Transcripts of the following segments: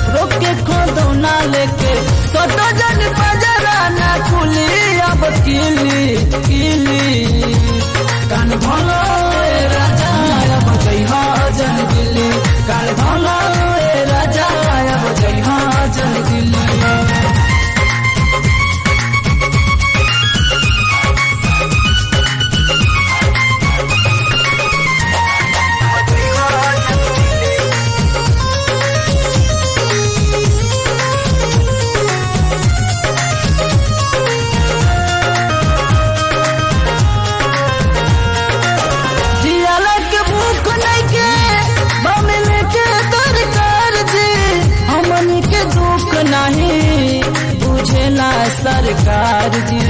रोक के खोदौना लेके सोटो जन बजरा ना खुली अब किली किली कान भलो ए राजा अब जइहा जन दिल्ली कान भलो ए राजा अब जइहा जन दिल्ली जियाला के भूख नहीं के बमिल के दरकार जी हमनी के दुख नहीं बुझेला सरकार जी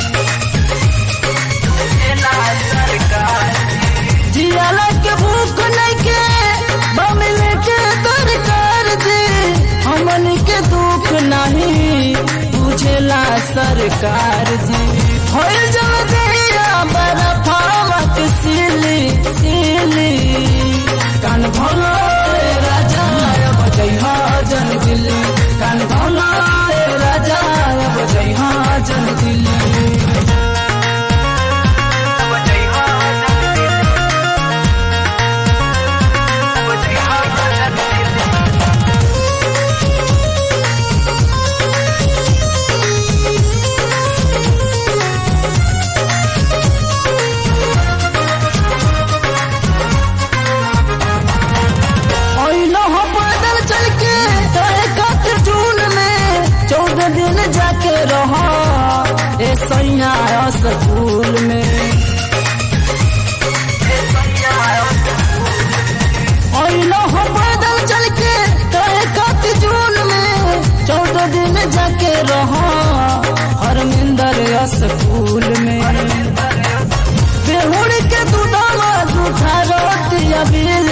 जियाला के भूख नहीं के बमिल के दरकार जी हमनी के दुख नहीं बुझेला सरकार जी होइल जल दिया बरफावत सिली सिली कान भोलो रे राजा अब जइहा जन दिल्ली कान भोलो रे राजा अब जइहा जन दिल्ली ओइलो हो पैदल चल के तय कत जून में चौदह दिन जाके रहो ए सैया स्कूल में ओइलो हो पैदल चल के तय कत जून में चौदह दिन जाके रहो हरमिंदर स्कूल में बेहुड़ के दूधवा दूठा रोटी अबील